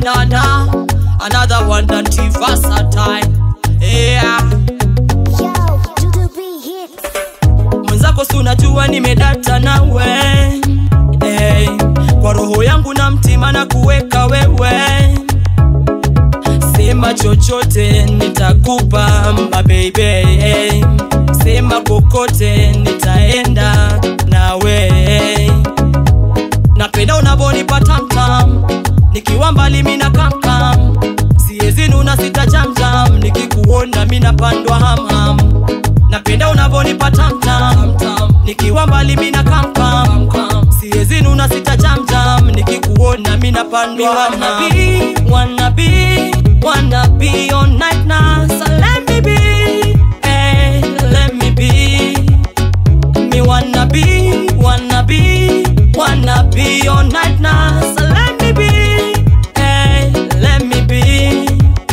na na another one that versatile yeah Yo, do the beat hits. mwenzako si unajua nimedata nawe hey, kwa roho yangu na mtima na kuweka wewe sema chochote nitakupa mabebe hey, sema kokote nitaenda nawe napenda unavonipa tamtam nikiwa mbali mina kamkam siyezinuna sita jamjam nikikuona mina pandwa hamham napenda unavonipa tamtam nikiwa mbali mina kamkam siyezinuna sita jamjam nikikuona mina pandwa hamham wanna be wanna be all night now so let me be hey, let me be me wanna be, wanna be, wanna be all night now. So let me be, hey, let me be.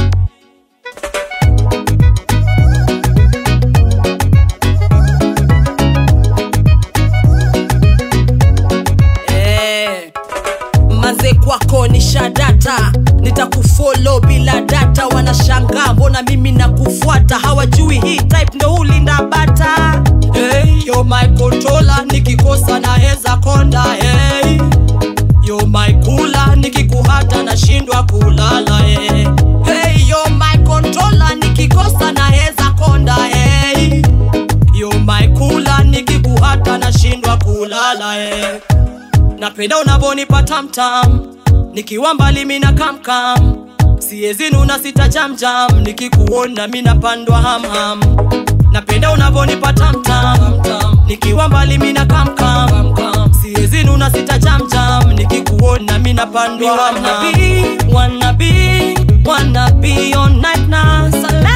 Eh, manze kwako ni shadata nitakufolo bila data wanashangaa mbona mimi nakufuata hawajui hii type ndo ulinda bata hey, yo my controller nikikosa naweza konda hey. yo my kula nikikuhata nashindwa kulala hey. hey, yo my controller nikikosa naweza konda hey. yo my kula nikikuhata nashindwa kulala hey napenda unavonipa tamtam nikiwa mbali mina kamkam siyezinuna sita jamjam nikikuona mina pandwa hamham napenda unavonipa tamtam nikiwa mbali mina kamkam siyezinuna sita jamjam nikikuona mina pandwa hamham wanna be, wanna be all night now so